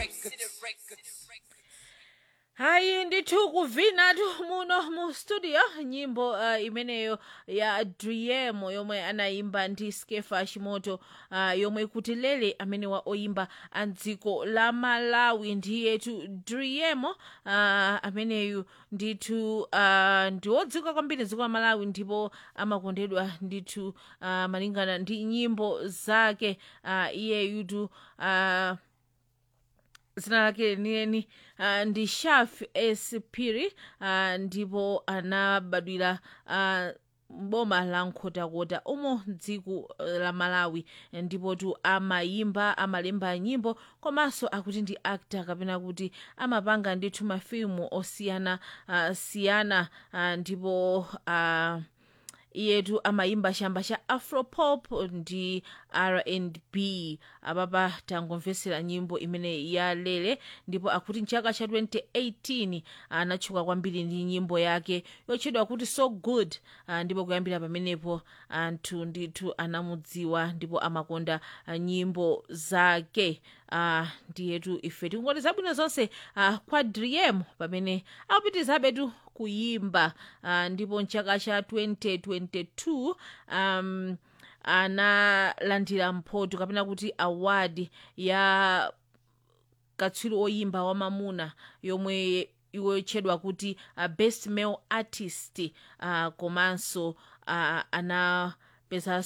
hayi ndithu kuvinatu muno mu studio nyimbo uh, imeneyo ya driemo yomwe anayimba ndi skefa chimoto uh, yomwe ikuti lele amene wa oyimba a dziko la malawi ndiyetu driemo uh, ameneyu ndithu uh, ndi wodziwika kwambiri dziko la malawi ndipo amakondedwa ndithu uh, malingana ndi nyimbo zake uh, iyeyutu uh, zina lake lenieni uh, ndi shaf espiri uh, ndipo anabadwira uh, boma la nkhotakota umo dziko la malawi ndipo tu amayimba amalemba nyimbo komanso akuti ndi actor kapena kuti amapanga ndithu mafilimu osiyana uh, siyana uh, ndipo uh, iyetu amayimba chamba cha afropop ndi rnb apapa tangomvesera nyimbo imene yalele ndipo akuti mchaka cha 2018 anatchuka kwambiri ndi nyimbo yake yotchedwa kuti so good uh, ndipo kuyambira pamenepo anthu ndithu anamudziwa ndipo amakonda uh, nyimbo zake uh, ndiyetu ife tikungoti zabwino zonse uh, kwa driem pamene akupitizabe tu kuyimba uh, ndipo mchaka cha 2022 um, analandira mphoto kapena kuti award ya katswiri oyimba wamamuna yomwe iwotchedwa kuti uh, best male artist uh, komanso uh, anapeza